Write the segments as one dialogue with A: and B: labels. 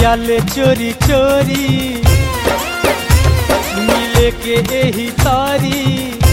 A: कहिया ले चोरी चोरी मिले के एही तारी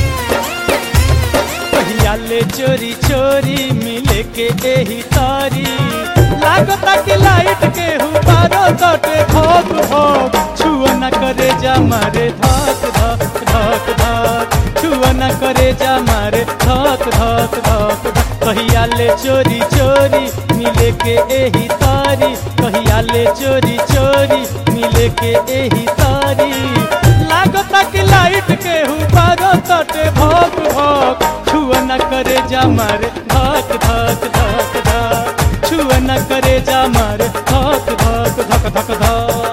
A: कहिया ले चोरी चोरी मिले के एही तारी लागता कि लाइट के हुबारो कटे भोग भोग छुआ न करे जा मारे धक धक धक धक छुआ न करे जा मारे धक धक धक धक कहिया ले चोरी चोरी मिले के एही तारी कहिया ले चोरी चोरी मिले के एही तारी लागता कि लाइट के हुबारो कटे भोग भोग छुआ न करे जा मारे धक धक धक धक छुआ न करे जा मारे धक धक धक धक धक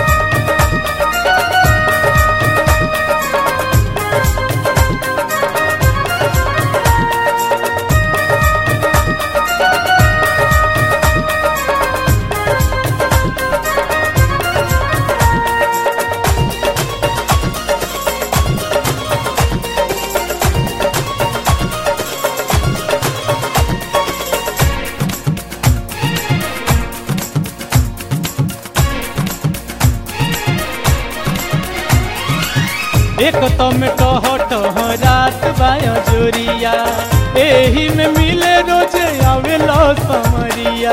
A: एक तो में टह टह रात बाया जोरिया एही में मिले रोजे आवेलो समरिया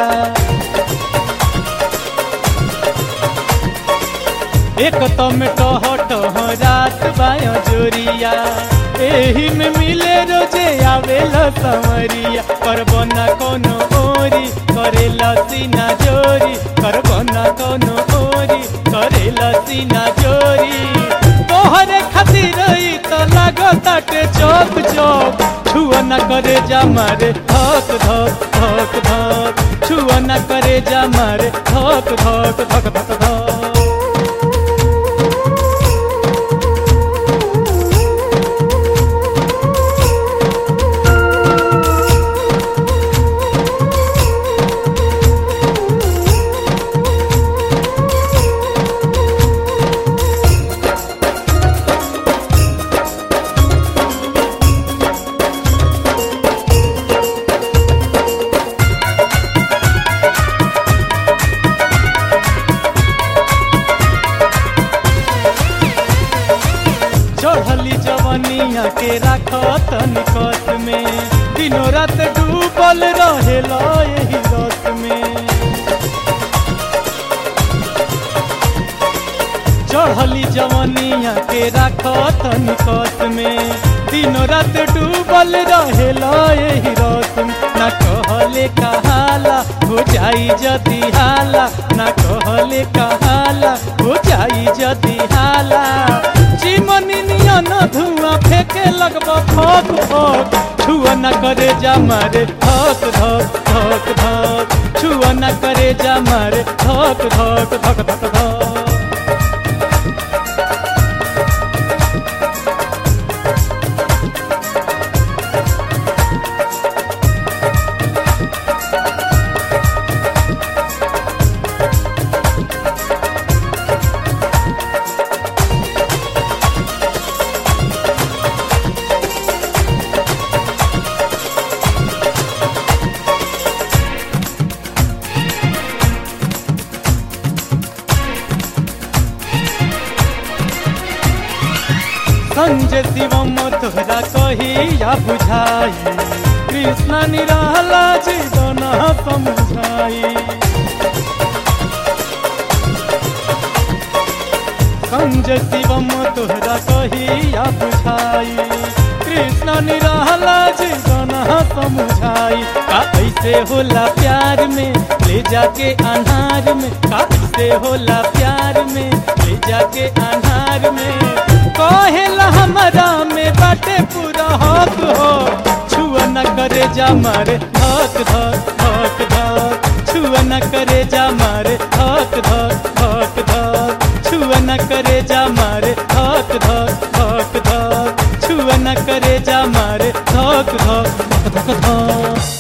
A: एक तो में टह टह रात बाया जोरिया एही में मिले रोजे आवेलो समरिया करबो ना कोनो ओरी करेला सीना जोरी करबो ना कोनो ओरी करेला सीना जोरी तोहरे खातिर ई तो लागताटे चौक चौक छुआ न करे जा मारे धक धक धक धक छुआ न करे जा मारे धक धक धक धक धक चढ़ली जवनिया के राखत निकट में दिनों रात डूबल रहेला यही रत में चढ़ली जवनिया के राखत निकट में दिनों रात डूबल रहेला यही रत में ना कहले कहाला हो जाई जदी हाला ना कहले कहाला हो जाई जदी हाला चिमनी नियन धुआं फेंके लगब फक फक छुआ न करे जा मारे धक धक धक धक छुआ न करे जा मारे धक धक धक धक धक संजय शिवम तोहरा कहिया बुझाई कृष्ण निराला जीवन समझाई संजय शिवम तोहरा कहिया बुझाई कृष्ण निराला जीवन समझाई का ऐसे होला प्यार में ले जाके अनार में का ऐसे होला प्यार में ले जाके अनार में कहेला हमारा में बाटे पूरा हक हो छुआ न करे जा मारे धक धक धक धक छुआ न करे जा मारे धक धक धक धक छुआ न करे जा मारे धक धक धक धक छुआ न करे जा मारे धक धक धक धक धक